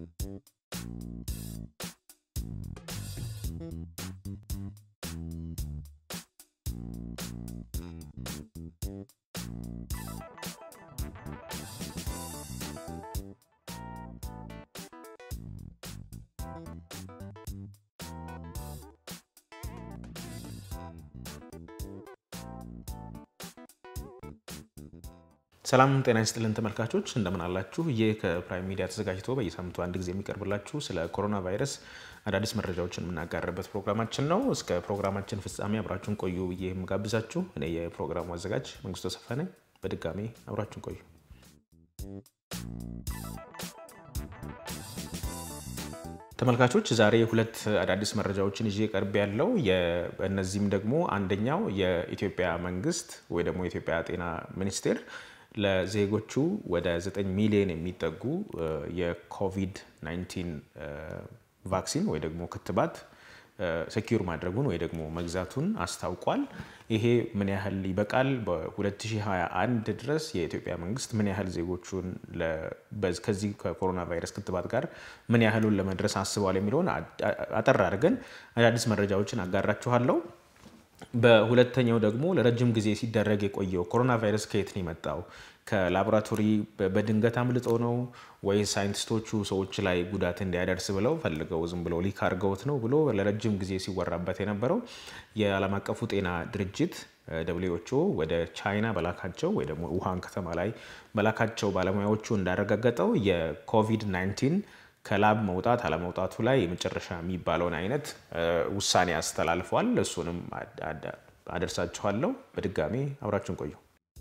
ሰላም ጤና ይስጥልን ተመልካቾች፣ እንደምን አላችሁ? ይህ ከፕራይም ሚዲያ ተዘጋጅቶ በየሳምንቱ አንድ ጊዜ የሚቀርብላችሁ ስለ ኮሮና ቫይረስ አዳዲስ መረጃዎችን የምናጋርበት ፕሮግራማችን ነው። እስከ ፕሮግራማችን ፍጻሜ አብራችሁን ቆዩ ብዬ የምጋብዛችሁ እኔ የፕሮግራሙ አዘጋጅ መንግስቱ ተሰፋ ነኝ። በድጋሚ አብራችሁን ቆዩ። ተመልካቾች ዛሬ ሁለት አዳዲስ መረጃዎችን ይዤ ቀርብ ያለው እነዚህም ደግሞ አንደኛው የኢትዮጵያ መንግስት ወይ ደግሞ የኢትዮጵያ ጤና ሚኒስቴር ለዜጎቹ ወደ 9 ሚሊዮን የሚጠጉ የኮቪድ 19 ቫክሲን ወይ ደግሞ ክትባት ሰኪር ማድረጉን ወይ ደግሞ መግዛቱን አስታውቋል። ይሄ ምን ያህል ይበቃል? በ2021 ድረስ የኢትዮጵያ መንግስት ምን ያህል ዜጎቹን ከዚህ ከኮሮና ቫይረስ ክትባት ጋር ምን ያህሉን ለመድረስ አስበዋል የሚለውን አጠር አድርገን አዳዲስ መረጃዎችን አጋራችኋለሁ። በሁለተኛው ደግሞ ለረጅም ጊዜ ሲደረግ የቆየው ኮሮና ቫይረስ ከየት ነው የመጣው? ከላቦራቶሪ በድንገት አምልጦ ነው ወይ ሳይንቲስቶቹ ሰዎች ላይ ጉዳት እንዲያደርስ ብለው ፈልገው ዝም ብለው ሊክ አድርገውት ነው ብሎ ለረጅም ጊዜ ሲወራበት የነበረው የዓለም አቀፉ ጤና ድርጅት ደብሊው ኤች ኦ ወደ ቻይና በላካቸው ወይ ደግሞ ውሃን ከተማ ላይ በላካቸው ባለሙያዎቹ እንዳረጋገጠው የኮቪድ 19 ከላብ መውጣት አለመውጣቱ ላይ የመጨረሻ የሚባለውን አይነት ውሳኔ አስተላልፏል። እሱንም አደርሳችኋለሁ። በድጋሚ አብራችሁን ቆዩ።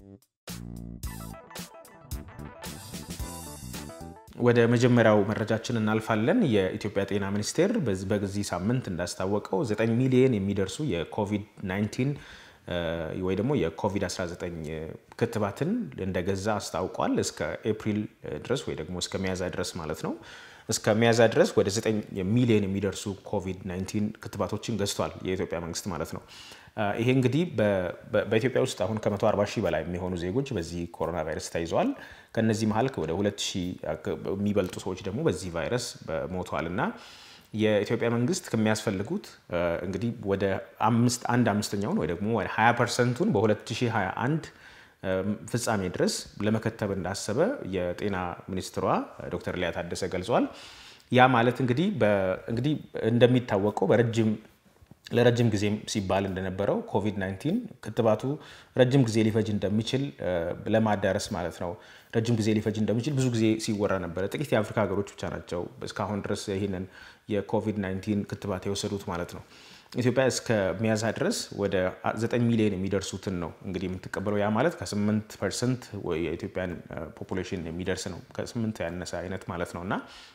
ወደ መጀመሪያው መረጃችን እናልፋለን። የኢትዮጵያ ጤና ሚኒስቴር በዚህ ሳምንት እንዳስታወቀው 9 ሚሊዮን የሚደርሱ የኮቪድ 19 ወይ ደግሞ የኮቪድ-19 ክትባትን እንደገዛ አስታውቋል። እስከ ኤፕሪል ድረስ ወይ ደግሞ እስከ ሚያዝያ ድረስ ማለት ነው። እስከ ሚያዝያ ድረስ ወደ 9 ሚሊዮን የሚደርሱ ኮቪድ-19 ክትባቶችን ገዝቷል የኢትዮጵያ መንግስት ማለት ነው። ይሄ እንግዲህ በኢትዮጵያ ውስጥ አሁን ከ140 ሺህ በላይ የሚሆኑ ዜጎች በዚህ ኮሮና ቫይረስ ተይዘዋል። ከነዚህ መሀል ወደ 2 ሺህ የሚበልጡ ሰዎች ደግሞ በዚህ ቫይረስ ሞተዋል እና የኢትዮጵያ መንግስት ከሚያስፈልጉት እንግዲህ ወደ አንድ አምስተኛውን ወይ ደግሞ ወደ 20 ፐርሰንቱን በ2021 ፍጻሜ ድረስ ለመከተብ እንዳሰበ የጤና ሚኒስትሯ ዶክተር ሊያ ታደሰ ገልጿል። ያ ማለት እንግዲህ እንግዲህ እንደሚታወቀው በረጅም ለረጅም ጊዜም ሲባል እንደነበረው ኮቪድ-19 ክትባቱ ረጅም ጊዜ ሊፈጅ እንደሚችል ለማዳረስ ማለት ነው። ረጅም ጊዜ ሊፈጅ እንደሚችል ብዙ ጊዜ ሲወራ ነበረ። ጥቂት የአፍሪካ ሀገሮች ብቻ ናቸው እስካሁን ድረስ ይህንን የኮቪድ-19 ክትባት የወሰዱት ማለት ነው። ኢትዮጵያ እስከ ሚያዝያ ድረስ ወደ 9 ሚሊዮን የሚደርሱትን ነው እንግዲህ የምትቀበለው። ያ ማለት ከ8 ፐርሰንት የኢትዮጵያን ፖፑሌሽን የሚደርስ ነው። ከ8 ያነሰ አይነት ማለት ነው እና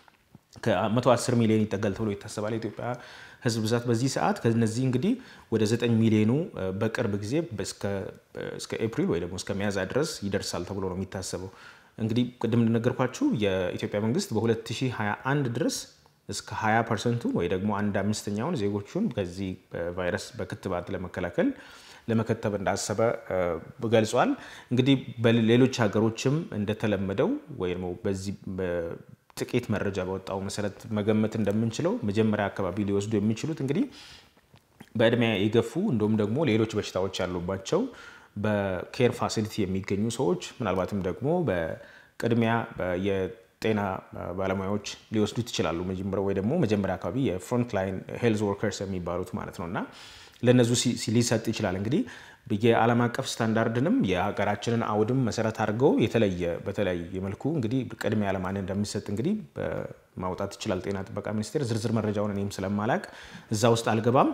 ከ110 ሚሊዮን ይጠጋል ተብሎ ይታሰባል የኢትዮጵያ ሕዝብ ብዛት በዚህ ሰዓት። ከነዚህ እንግዲህ ወደ 9 ሚሊዮኑ በቅርብ ጊዜ እስከ ኤፕሪል ወይ ደግሞ እስከ ሚያዝያ ድረስ ይደርሳል ተብሎ ነው የሚታሰበው። እንግዲህ ቅድም እንደነገርኳችሁ የኢትዮጵያ መንግስት በ2021 ድረስ እስከ 20 ፐርሰንቱን ወይ ደግሞ አንድ አምስተኛውን ዜጎቹን ከዚህ ቫይረስ በክትባት ለመከላከል ለመከተብ እንዳሰበ ገልጿል። እንግዲህ በሌሎች ሀገሮችም እንደተለመደው ወይ ደግሞ በዚህ ጥቂት መረጃ በወጣው መሰረት መገመት እንደምንችለው መጀመሪያ አካባቢ ሊወስዱ የሚችሉት እንግዲህ በእድሜ የገፉ እንዲሁም ደግሞ ሌሎች በሽታዎች ያሉባቸው በኬር ፋሲሊቲ የሚገኙ ሰዎች ምናልባትም ደግሞ በቅድሚያ የጤና ባለሙያዎች ሊወስዱት ይችላሉ። ወይ ደግሞ መጀመሪያ አካባቢ የፍሮንት ላይን ሄልዝ ወርከርስ የሚባሉት ማለት ነው እና ለእነሱ ሊሰጥ ይችላል እንግዲህ የዓለም አቀፍ ስታንዳርድንም የሀገራችንን አውድም መሰረት አድርገው የተለየ በተለያየ መልኩ እንግዲህ ቅድሚያ ለማን እንደሚሰጥ እንግዲህ ማውጣት ይችላል ጤና ጥበቃ ሚኒስቴር። ዝርዝር መረጃውን እኔም ስለማላቅ እዛ ውስጥ አልገባም።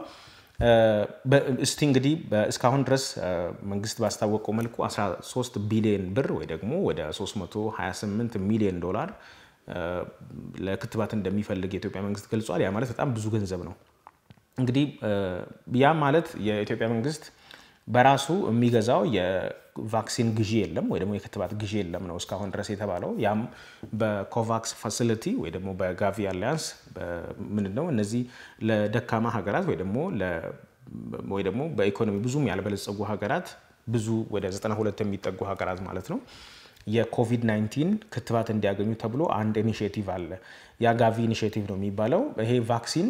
እስቲ እንግዲህ እስካሁን ድረስ መንግስት ባስታወቀው መልኩ 13 ቢሊዮን ብር ወይ ደግሞ ወደ 328 ሚሊዮን ዶላር ለክትባት እንደሚፈልግ የኢትዮጵያ መንግስት ገልጿል። ያ ማለት በጣም ብዙ ገንዘብ ነው። እንግዲህ ያ ማለት የኢትዮጵያ መንግስት በራሱ የሚገዛው የቫክሲን ግዢ የለም ወይ ደግሞ የክትባት ግዢ የለም ነው እስካሁን ድረስ የተባለው። ያም በኮቫክስ ፋሲሊቲ ወይ ደግሞ በጋቪ አሊያንስ ምንድን ነው እነዚህ ለደካማ ሀገራት ወይ ደግሞ ወይ ደግሞ በኢኮኖሚ ብዙም ያልበለጸጉ ሀገራት ብዙ ወደ 92 የሚጠጉ ሀገራት ማለት ነው የኮቪድ-19 ክትባት እንዲያገኙ ተብሎ አንድ ኢኒሽቲቭ አለ። የአጋቪ ኢኒሽቲቭ ነው የሚባለው። ይሄ ቫክሲን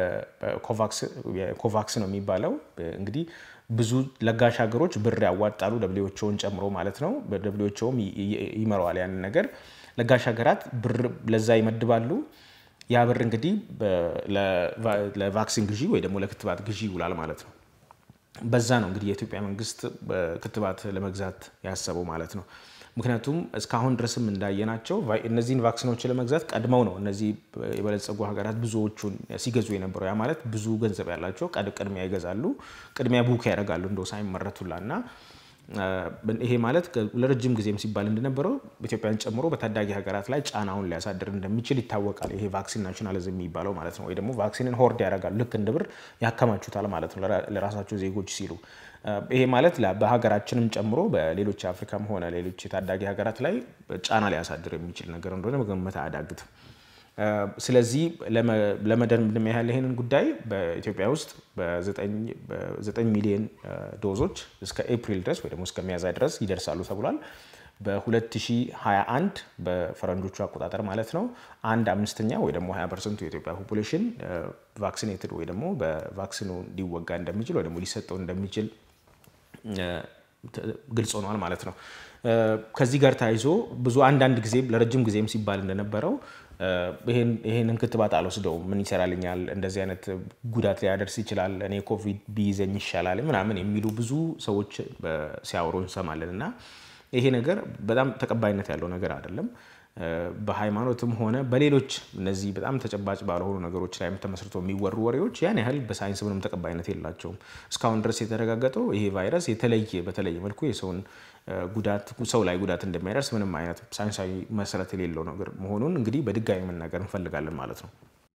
ኮቫክስ ነው የሚባለው። እንግዲህ ብዙ ለጋሽ ሀገሮች ብር ያዋጣሉ፣ ደብሊዎቸውን ጨምሮ ማለት ነው። ደብሊዎቸውም ይመረዋል ያንን ነገር። ለጋሽ ሀገራት ብር ለዛ ይመድባሉ። ያ ብር እንግዲህ ለቫክሲን ግዢ ወይ ደግሞ ለክትባት ግዢ ይውላል ማለት ነው። በዛ ነው እንግዲህ የኢትዮጵያ መንግስት ክትባት ለመግዛት ያሰበው ማለት ነው። ምክንያቱም እስካሁን ድረስም እንዳየናቸው እነዚህን ቫክሲኖች ለመግዛት ቀድመው ነው እነዚህ የበለጸጉ ሀገራት ብዙዎቹን ሲገዙ የነበረው። ያ ማለት ብዙ ገንዘብ ያላቸው ቅድሚያ ይገዛሉ፣ ቅድሚያ ቡክ ያደርጋሉ እንደው ሳይመረቱላ እና ይሄ ማለት ለረጅም ጊዜም ሲባል እንደነበረው ኢትዮጵያን ጨምሮ በታዳጊ ሀገራት ላይ ጫናውን ሊያሳድር እንደሚችል ይታወቃል። ይሄ ቫክሲን ናሽናሊዝም የሚባለው ማለት ነው። ወይ ደግሞ ቫክሲንን ሆርድ ያደርጋሉ፣ ልክ እንደ ብር ያከማቹታል ማለት ነው ለራሳቸው ዜጎች ሲሉ። ይሄ ማለት በሀገራችንም ጨምሮ በሌሎች የአፍሪካም ሆነ ሌሎች የታዳጊ ሀገራት ላይ ጫና ሊያሳድር የሚችል ነገር እንደሆነ መገመት አያዳግትም። ስለዚህ ለመደምደም ያህል ይህንን ጉዳይ በኢትዮጵያ ውስጥ በ9 ሚሊዮን ዶዞች እስከ ኤፕሪል ድረስ ወይ ደግሞ እስከ ሚያዝያ ድረስ ይደርሳሉ ተብሏል። በ2021 በፈረንጆቹ አቆጣጠር ማለት ነው አንድ አምስተኛ ወይ ደግሞ 20 ፐርሰንቱ የኢትዮጵያ ፖፑሌሽን ቫክሲኔትድ ወይ ደግሞ በቫክሲኑ ሊወጋ እንደሚችል ወይ ደግሞ ሊሰጠው እንደሚችል ግልጽ ሆኗል ማለት ነው። ከዚህ ጋር ተያይዞ ብዙ አንዳንድ ጊዜ ለረጅም ጊዜም ሲባል እንደነበረው ይሄንን ክትባት አልወስደውም፣ ምን ይሰራልኛል፣ እንደዚህ አይነት ጉዳት ሊያደርስ ይችላል፣ እኔ ኮቪድ ቢይዘኝ ይሻላል ምናምን የሚሉ ብዙ ሰዎች ሲያወሩ እንሰማለን እና ይሄ ነገር በጣም ተቀባይነት ያለው ነገር አይደለም። በሃይማኖትም ሆነ በሌሎች እነዚህ በጣም ተጨባጭ ባልሆኑ ነገሮች ላይ ተመስርቶ የሚወሩ ወሬዎች ያን ያህል በሳይንስ ምንም ተቀባይነት የላቸውም። እስካሁን ድረስ የተረጋገጠው ይሄ ቫይረስ የተለየ በተለየ መልኩ የሰውን ጉዳት ሰው ላይ ጉዳት እንደሚያደርስ ምንም አይነት ሳይንሳዊ መሰረት የሌለው ነገር መሆኑን እንግዲህ በድጋሚ መናገር እንፈልጋለን ማለት ነው።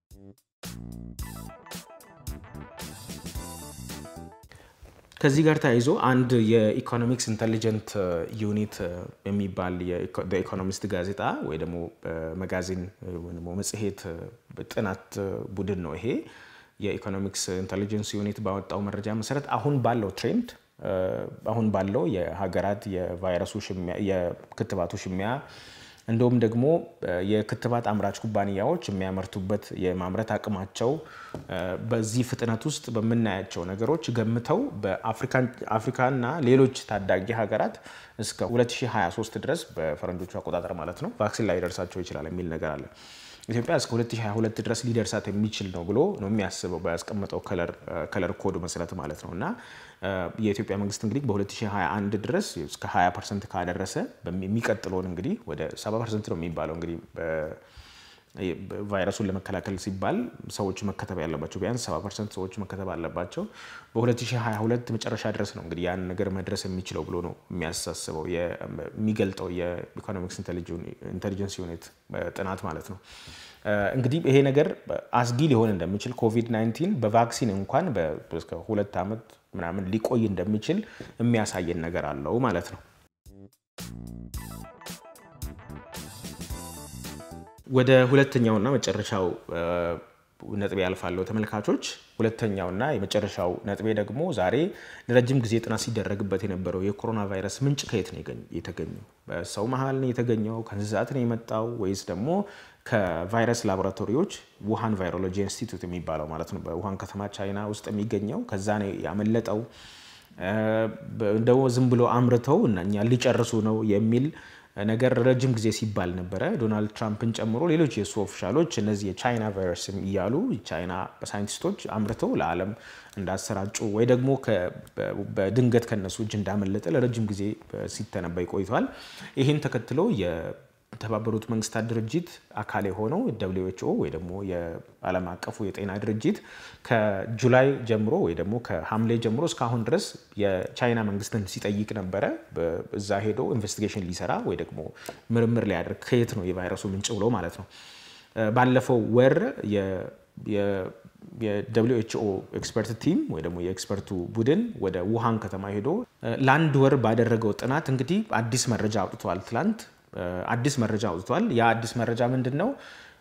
ከዚህ ጋር ተያይዞ አንድ የኢኮኖሚክስ ኢንቴሊጀንት ዩኒት የሚባል ኢኮኖሚስት ጋዜጣ ወይ ደግሞ መጋዚን መጽሔት ጥናት ቡድን ነው ይሄ የኢኮኖሚክስ ኢንቴሊጀንስ ዩኒት ባወጣው መረጃ መሰረት አሁን ባለው ትሬንድ አሁን ባለው የሀገራት የቫይረሱ የክትባቱ ሽሚያ እንዲሁም ደግሞ የክትባት አምራች ኩባንያዎች የሚያመርቱበት የማምረት አቅማቸው በዚህ ፍጥነት ውስጥ በምናያቸው ነገሮች ገምተው በአፍሪካና ሌሎች ታዳጊ ሀገራት እስከ 2023 ድረስ በፈረንጆቹ አቆጣጠር ማለት ነው ቫክሲን ላይ ደርሳቸው ይችላል የሚል ነገር አለ። ኢትዮጵያ እስከ 2022 ድረስ ሊደርሳት የሚችል ነው ብሎ ነው የሚያስበው በያስቀመጠው ከለር ኮድ መሰረት ማለት ነው። እና የኢትዮጵያ መንግስት እንግዲህ በ2021 ድረስ እስከ 20 ፐርሰንት ካደረሰ የሚቀጥለውን እንግዲህ ወደ 70 ፐርሰንት ነው የሚባለው እንግዲህ ቫይረሱን ለመከላከል ሲባል ሰዎች መከተብ ያለባቸው ቢያንስ 70 ፐርሰንት ሰዎች መከተብ አለባቸው። በ2022 መጨረሻ ድረስ ነው እንግዲህ ያን ነገር መድረስ የሚችለው ብሎ ነው የሚያሳስበው የሚገልጠው የኢኮኖሚክስ ኢንቴሊጀንስ ዩኒት ጥናት ማለት ነው። እንግዲህ ይሄ ነገር አስጊ ሊሆን እንደሚችል ኮቪድ-19 በቫክሲን እንኳን እስከ ሁለት ዓመት ምናምን ሊቆይ እንደሚችል የሚያሳየን ነገር አለው ማለት ነው። ወደ ሁለተኛውና መጨረሻው ነጥቤ ያልፋለሁ ተመልካቾች። ሁለተኛውና የመጨረሻው ነጥቤ ደግሞ ዛሬ ለረጅም ጊዜ ጥናት ሲደረግበት የነበረው የኮሮና ቫይረስ ምንጭ ከየት ነው የተገኘው? በሰው መሀል ነው የተገኘው? ከእንስሳት ነው የመጣው? ወይስ ደግሞ ከቫይረስ ላቦራቶሪዎች ውሃን ቫይሮሎጂ ኢንስቲትዩት የሚባለው ማለት ነው በውሃን ከተማ ቻይና ውስጥ የሚገኘው ከዛ ነው ያመለጠው? ደግሞ ዝም ብሎ አምርተው እና እኛ ሊጨርሱ ነው የሚል ነገር ረጅም ጊዜ ሲባል ነበረ። ዶናልድ ትራምፕን ጨምሮ ሌሎች የሱ ኦፊሻሎች እነዚህ የቻይና ቫይረስ እያሉ ቻይና ሳይንቲስቶች አምርተው ለዓለም እንዳሰራጩ ወይ ደግሞ በድንገት ከነሱ እጅ እንዳመለጠ ለረጅም ጊዜ ሲተነበይ ቆይቷል። ይህን ተከትሎ የተባበሩት መንግስታት ድርጅት አካል የሆነው ደብሊው ኤች ኦ ወይ ደግሞ የዓለም አቀፉ የጤና ድርጅት ከጁላይ ጀምሮ ወይ ደግሞ ከሐምሌ ጀምሮ እስካሁን ድረስ የቻይና መንግስትን ሲጠይቅ ነበረ። እዛ ሄዶ ኢንቨስቲጌሽን ሊሰራ ወይ ደግሞ ምርምር ሊያደርግ ከየት ነው የቫይረሱ ምንጭ ብሎ ማለት ነው። ባለፈው ወር የደብሊው ኤች ኦ ኤክስፐርት ቲም ወይ ደግሞ የኤክስፐርቱ ቡድን ወደ ውሃን ከተማ ሄዶ ለአንድ ወር ባደረገው ጥናት እንግዲህ አዲስ መረጃ አውጥተዋል። ትላንት አዲስ መረጃ አውጥቷል። ያ አዲስ መረጃ ምንድን ነው?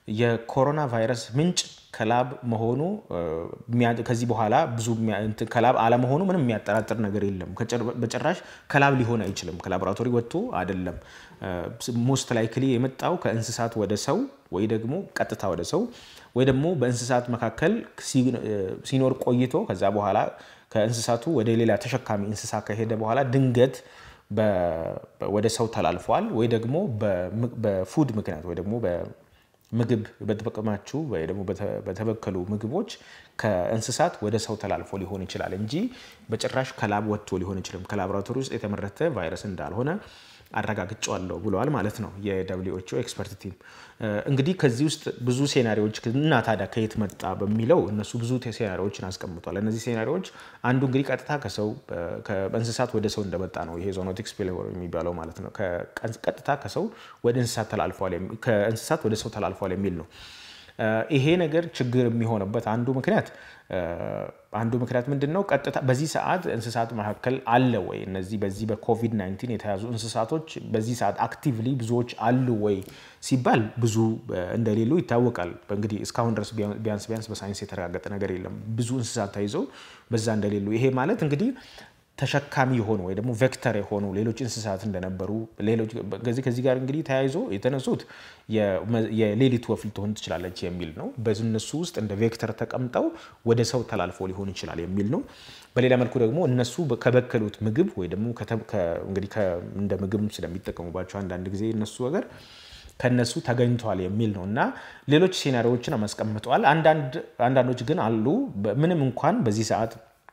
የኮሮና ቫይረስ ምንጭ ከላብ መሆኑ ከዚህ በኋላ ብዙ ከላብ አለመሆኑ ምንም የሚያጠራጥር ነገር የለም። በጭራሽ ከላብ ሊሆን አይችልም። ከላቦራቶሪ ወጥቶ አይደለም። ሞስት ላይክሊ የመጣው ከእንስሳት ወደ ሰው ወይ ደግሞ ቀጥታ ወደ ሰው ወይ ደግሞ በእንስሳት መካከል ሲኖር ቆይቶ ከዛ በኋላ ከእንስሳቱ ወደ ሌላ ተሸካሚ እንስሳ ከሄደ በኋላ ድንገት ወደ ሰው ተላልፏል ወይ ደግሞ በፉድ ምክንያት ወይ ደግሞ ምግብ በተጠቀማችሁ ወይ ደግሞ በተበከሉ ምግቦች ከእንስሳት ወደ ሰው ተላልፎ ሊሆን ይችላል እንጂ በጭራሽ ከላብ ወጥቶ ሊሆን ይችላል። ከላቦራቶሪ ውስጥ የተመረተ ቫይረስ እንዳልሆነ አረጋግጫለሁ ብለዋል ማለት ነው የደብሊው ኤች ኦ ኤክስፐርት ቲም። እንግዲህ ከዚህ ውስጥ ብዙ ሴናሪዎች እና ታዲያ ከየት መጣ በሚለው እነሱ ብዙ ሴናሪዎችን አስቀምጧል። እነዚህ ሴናሪዎች አንዱ እንግዲህ ቀጥታ ከሰው በእንስሳት ወደ ሰው እንደመጣ ነው ይሄ ዞኖቲክ ስፒልኦቨር የሚባለው ማለት ነው። ቀጥታ ከሰው ወደ እንስሳት ተላልፏል፣ ከእንስሳት ወደ ሰው ተላልፏል የሚል ነው። ይሄ ነገር ችግር የሚሆንበት አንዱ ምክንያት አንዱ ምክንያት ምንድን ነው? ቀጥታ በዚህ ሰዓት እንስሳት መካከል አለ ወይ እነዚህ በዚህ በኮቪድ 19 የተያዙ እንስሳቶች በዚህ ሰዓት አክቲቭሊ ብዙዎች አሉ ወይ ሲባል ብዙ እንደሌሉ ይታወቃል። እንግዲህ እስካሁን ድረስ ቢያንስ ቢያንስ በሳይንስ የተረጋገጠ ነገር የለም ብዙ እንስሳት ተይዘው በዛ እንደሌሉ። ይሄ ማለት እንግዲህ ተሸካሚ የሆኑ ወይ ደግሞ ቬክተር የሆኑ ሌሎች እንስሳት እንደነበሩ ከዚህ ጋር እንግዲህ ተያይዞ የተነሱት የሌሊት ወፍ ልትሆን ትችላለች የሚል ነው። በእነሱ ውስጥ እንደ ቬክተር ተቀምጠው ወደ ሰው ተላልፎ ሊሆን ይችላል የሚል ነው። በሌላ መልኩ ደግሞ እነሱ ከበከሉት ምግብ ወይ ደግሞ እንግዲህ እንደ ምግብ ስለሚጠቀሙባቸው አንዳንድ ጊዜ እነሱ ነገር ከነሱ ተገኝቷል የሚል ነው እና ሌሎች ሴናሪዎችን አስቀምጠዋል። አንዳንዶች ግን አሉ ምንም እንኳን በዚህ ሰዓት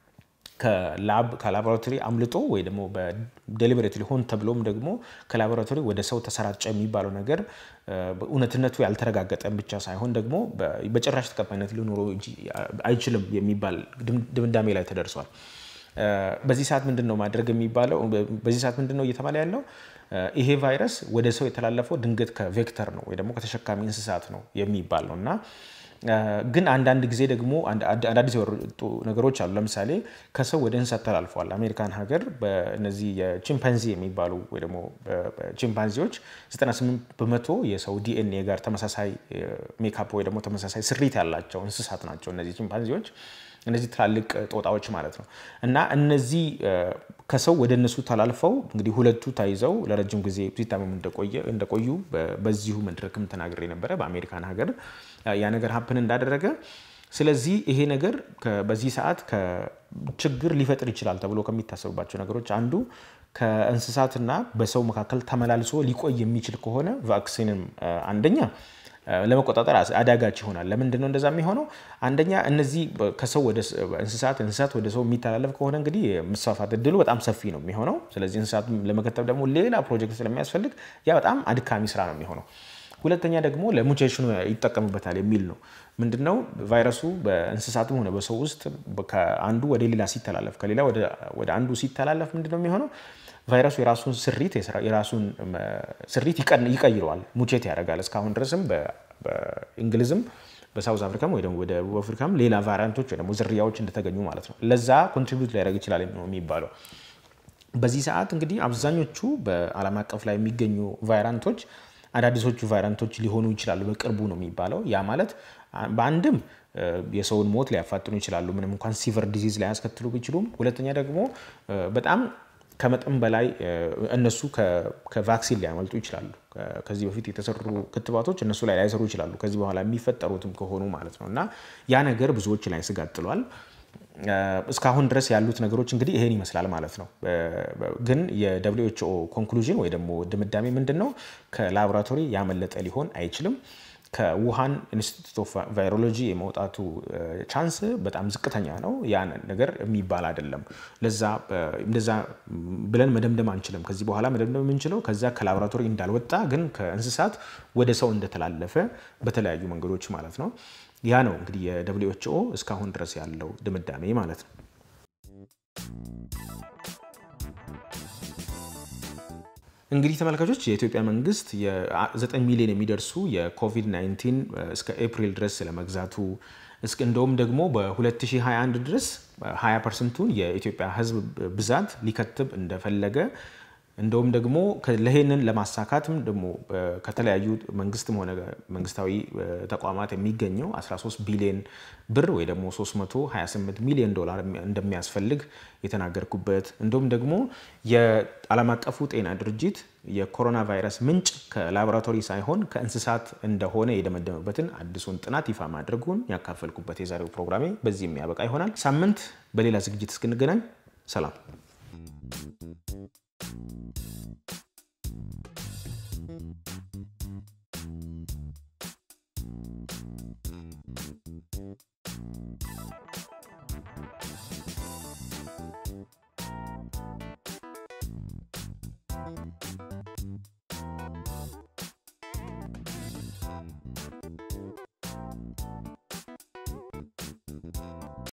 ከላቦራቶሪ አምልጦ ወይ ደግሞ በዴሊበሬት ሊሆን ተብሎም ደግሞ ከላቦራቶሪ ወደ ሰው ተሰራጨ የሚባለው ነገር እውነትነቱ ያልተረጋገጠ ብቻ ሳይሆን ደግሞ በጭራሽ ተቀባይነት ሊኖረው አይችልም የሚባል ድምዳሜ ላይ ተደርሷል። በዚህ ሰዓት ምንድን ነው ማድረግ የሚባለው? በዚህ ሰዓት ምንድን ነው እየተባለ ያለው? ይሄ ቫይረስ ወደ ሰው የተላለፈው ድንገት ከቬክተር ነው ወይ ደግሞ ከተሸካሚ እንስሳት ነው የሚባል ነው እና ግን አንዳንድ ጊዜ ደግሞ አዳዲስ የወጡ ነገሮች አሉ። ለምሳሌ ከሰው ወደ እንስሳት ተላልፈዋል። አሜሪካን ሀገር በእነዚህ የቺምፓንዚ የሚባሉ ወይ ደግሞ ቺምፓንዚዎች 98 በመቶ የሰው ዲኤንኤ ጋር ተመሳሳይ ሜካፕ ወይ ደግሞ ተመሳሳይ ስሪት ያላቸው እንስሳት ናቸው እነዚህ ቺምፓንዚዎች እነዚህ ትላልቅ ጦጣዎች ማለት ነው እና እነዚህ ከሰው ወደ እነሱ ተላልፈው እንግዲህ ሁለቱ ታይዘው ለረጅም ጊዜ ሲታመሙ እንደቆዩ በዚሁ መድረክም ተናግሬ ነበረ በአሜሪካን ሀገር ያ ነገር ሀፕን እንዳደረገ። ስለዚህ ይሄ ነገር በዚህ ሰዓት ችግር ሊፈጥር ይችላል ተብሎ ከሚታሰቡባቸው ነገሮች አንዱ ከእንስሳትና በሰው መካከል ተመላልሶ ሊቆይ የሚችል ከሆነ ቫክሲንም አንደኛ ለመቆጣጠር አዳጋች ይሆናል። ለምንድን ነው እንደዛ የሚሆነው? አንደኛ እነዚህ ከሰው ወደ እንስሳት እንስሳት ወደ ሰው የሚተላለፍ ከሆነ እንግዲህ የመስፋፋት እድሉ በጣም ሰፊ ነው የሚሆነው። ስለዚህ እንስሳት ለመከተብ ደግሞ ሌላ ፕሮጀክት ስለሚያስፈልግ ያ በጣም አድካሚ ስራ ነው የሚሆነው። ሁለተኛ ደግሞ ለሙቴሽኑ ይጠቀሙበታል የሚል ነው። ምንድነው ቫይረሱ በእንስሳትም ሆነ በሰው ውስጥ ከአንዱ ወደ ሌላ ሲተላለፍ ከሌላ ወደ አንዱ ሲተላለፍ ምንድነው የሚሆነው? ቫይረሱ የራሱን ስሪት የራሱን ስሪት ይቀይረዋል፣ ሙቼት ያደርጋል። እስካሁን ድረስም በእንግሊዝም በሳውዝ አፍሪካም ወይ ደግሞ ወደ አፍሪካም ሌላ ቫሪያንቶች ወይ ደግሞ ዝርያዎች እንደተገኙ ማለት ነው። ለዛ ኮንትሪቢዩት ሊያደርግ ይችላል ነው የሚባለው። በዚህ ሰዓት እንግዲህ አብዛኞቹ በዓለም አቀፍ ላይ የሚገኙ ቫይራንቶች አዳዲሶቹ ቫይራንቶች ሊሆኑ ይችላሉ በቅርቡ ነው የሚባለው። ያ ማለት በአንድም የሰውን ሞት ሊያፋጥኑ ይችላሉ፣ ምንም እንኳን ሲቨር ዲዚዝ ላያስከትሉ ቢችሉም። ሁለተኛ ደግሞ በጣም ከመጠን በላይ እነሱ ከቫክሲን ሊያመልጡ ይችላሉ። ከዚህ በፊት የተሰሩ ክትባቶች እነሱ ላይ ላይሰሩ ይችላሉ፣ ከዚህ በኋላ የሚፈጠሩትም ከሆኑ ማለት ነው እና ያ ነገር ብዙዎች ላይ ስጋት ጥሏል። እስካሁን ድረስ ያሉት ነገሮች እንግዲህ ይሄን ይመስላል ማለት ነው። ግን የደብሊው ኤች ኦ ኮንክሉዥን ወይ ደግሞ ድምዳሜ ምንድን ነው? ከላቦራቶሪ ያመለጠ ሊሆን አይችልም። ከውሃን ኢንስቲትዩት ኦፍ ቫይሮሎጂ የመውጣቱ ቻንስ በጣም ዝቅተኛ ነው። ያ ነገር የሚባል አይደለም። ለዛ እንደዛ ብለን መደምደም አንችልም። ከዚህ በኋላ መደምደም የምንችለው ከዛ ከላቦራቶሪ እንዳልወጣ ግን ከእንስሳት ወደ ሰው እንደተላለፈ በተለያዩ መንገዶች ማለት ነው። ያ ነው እንግዲህ የደብሊው ኤች ኦ እስካሁን ድረስ ያለው ድምዳሜ ማለት ነው። እንግዲህ ተመልካቾች የኢትዮጵያ መንግስት የ9 ሚሊዮን የሚደርሱ የኮቪድ-19 እስከ ኤፕሪል ድረስ ስለመግዛቱ እንደውም ደግሞ በ2021 ድረስ 20 ፐርሰንቱን የኢትዮጵያ ሕዝብ ብዛት ሊከትብ እንደፈለገ እንደውም ደግሞ ለይህንን ለማሳካትም ደግሞ ከተለያዩ መንግስትም ሆነ መንግስታዊ ተቋማት የሚገኘው 13 ቢሊዮን ብር ወይ ደግሞ 328 ሚሊዮን ዶላር እንደሚያስፈልግ የተናገርኩበት እንዲሁም ደግሞ የዓለም አቀፉ ጤና ድርጅት የኮሮና ቫይረስ ምንጭ ከላቦራቶሪ ሳይሆን ከእንስሳት እንደሆነ የደመደመበትን አዲሱን ጥናት ይፋ ማድረጉን ያካፈልኩበት የዛሬው ፕሮግራሜ በዚህ የሚያበቃ ይሆናል። ሳምንት በሌላ ዝግጅት እስክንገናኝ ሰላም።